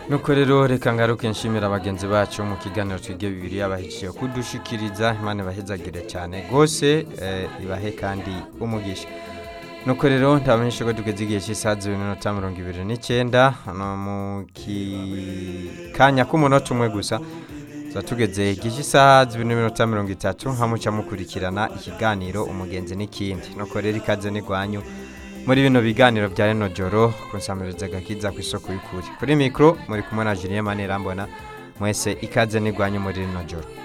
nuko rero reka ngaruke nshimira bagenzi bacu mu kiganiro twige bibiri yabahejeje kudushikiriza imana ibahezagire cyane rwose eh, ibahe kandi umugisha nuko rero ndabamenyesha ko tugeze igihe cy'isaha zibiri n'iminota mirongo ibiri n'icyenda hano mu ki- kanya k'umunota umwe gusa tuba tugeze igihe cy'isaha zibiri n'iminota mirongo itatu hamuca mukurikirana ikiganiro umugenzi n'ikindi nuko rero ikaze n'igwanyu muri bino biganiro bya rino joro kunsamiriza agakiza ku isoko y'ukuri kuri mikoro muri kumwe na Julien Manirambona mwese ikaze n'igwanyu muri rino joro